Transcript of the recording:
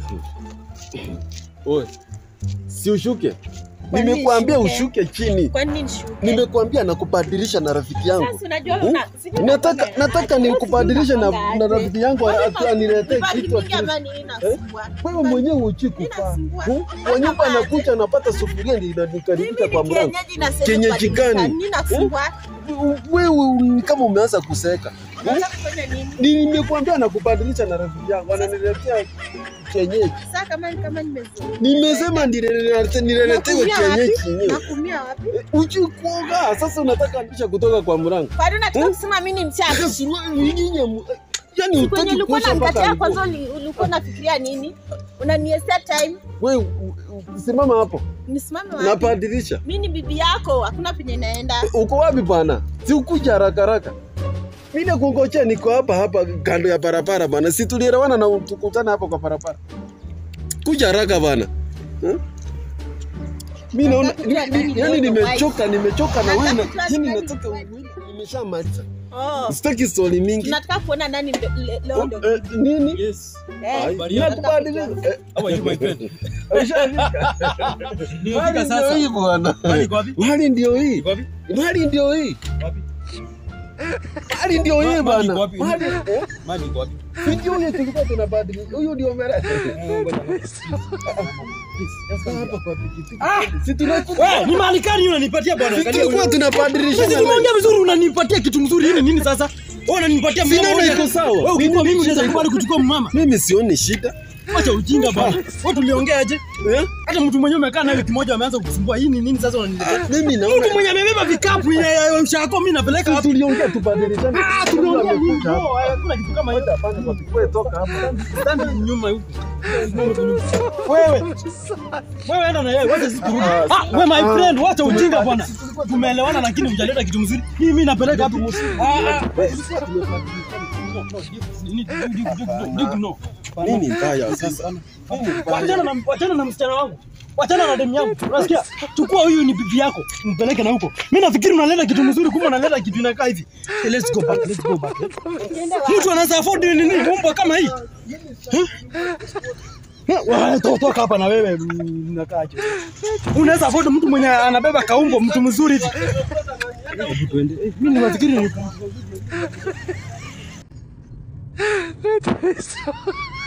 Oe. Si ushuke. Kwa nini Nimekuambia nishuke? ushuke chini. Kwa nini nishuke? Nimekuambia nakubadilisha na rafiki yangu. Sasa unajua Hmm? una si ndio Nataka nakwambia, nataka wewe nikubadilishe na, sijui na unapangaje. rafiki yangu Kwani atu aniletee Ibaki kitu mingi ati- ama ni inasumbua? wewe mwenyewe uchi kufaa. Inasumbua. Hmm? Kwa nyumba anakuja anapata sufuria ndio inanikaribisha Mimi kwa ni mlango. kienyeji na sasa Kienyeji kubadilika. gani? Nini nasumbua? Wewe ni kama umeanza kuseka. Unataka kufanya nini? Ni- Nimekuambia nakubadilisha na rafiki yangu ananiletea kienyeji. Sasa kama kama nimezoea. Nimesema nilele- nileletewe Nakumia wapi? kienyeji yenyewe. Nakumia wapi? Uchi kuoga sasa unataka nisha kutoka kwa mlango. Kwani unataka Hmm? kusema mimi ni mchawi? Suruali nyinyi mu- yani Kwenye utaki ulikuwa kuosha mpaka unanikataa nguo. kwanza uli- ulikuwa unafikiria nini? Unaniestea time? Wewe u- u- simama hapo. Nisimame wapi? Nabadilisha. Mimi ni bibi yako, hakuna penye naenda. Uko wapi bwana? Si ukuja haraka haraka. Mimi kungojea niko hapa hapa kando ya barabara bwana. Si tulielewana na tukutana hapo kwa barabara. Kuja haraka bwana. Hmm? Mimi naona Nataka kujua ni- nani ni- yani ndio nimechoka nimechoka na wewe na Nataka kujua yani nani nataka ndio nimeshamaliza. Oh, Sitaki story mingi. tunataka kuona nani ndio le- leo ndio. Eh, Nini? Yes. Eh, Ai, Habari yako? nakubadilisha. Eh, How are you my friend? Hali Nimefika ndio sasa. hii bwana. Hali iko wapi? Hali ndio hii. Iko wapi? Hali ndio hii. Wapi? Hali ndio hii Ma- bwana. mali iko wapi? Hali eh? Mali iko wapi? Sijui huyo tulikuwa tunabadilisha. Huyo ndio mera. Eh, ngoja. Hapa kwa pikipiki. Ah! Si tunakuwa Wewe, ni mali gani unanipatia bwana? si Angalia tulikuwa huyu. tunabadilisha. Sasa nimeongea vizuri unanipatia kitu mzuri. Hii ni nini sasa? Wewe unanipatia Si mama naona moja. iko sawa. Wewe ukikuwa Mimi mimi unaweza shida- kubali kuchukua mama. Mimi sioni shida. Acha ujinga bwana. Wewe tuliongea aje? Eh? Hata mtu mwenyewe umekaa naye wiki moja ameanza kukusumbua. Hii ni nini sasa unaniletea? Mimi Mtu naona mwenye amebeba vikapu ya- ya ya ushako mimi napeleka si wapi? tuliongea tubadilishane. Ah, tuliongea nini? Amekuja hapa. No, Hakuna kitu kama hiyo. Hapana, kwa pikipiki. Wewe toka hapa. Stand nyuma huko. Wewe. Wewe enda na yeye, wacha sisi turudi. Ah, wewe my friend, wacha ujinga bwana. Tumeelewana lakini hujaleta kitu mzuri. Hii mimi napeleka hapo. Ah, ah. Nini? Dig, dig, dig, dig, no. Nini mbaya sasa? Nini Wachana mbaya? na wachana na msichana wangu. Wachana na demu yangu. Unasikia? Chukua huyu ni bibi yako. Mpeleke na huko. Mimi nafikiri unaleta kitu mzuri kumbe unaleta kitu inakaa hivi. Okay, let's go back. Let's go back. Mtu anaweza afford nini umbo kama hii? Wewe to- toka hapa na wewe mm, unakaaje? Unaweza afford mtu mwenye anabeba kaumbo mtu mzuri hivi. Hebu tuende. Eh, Mimi nafikiri ni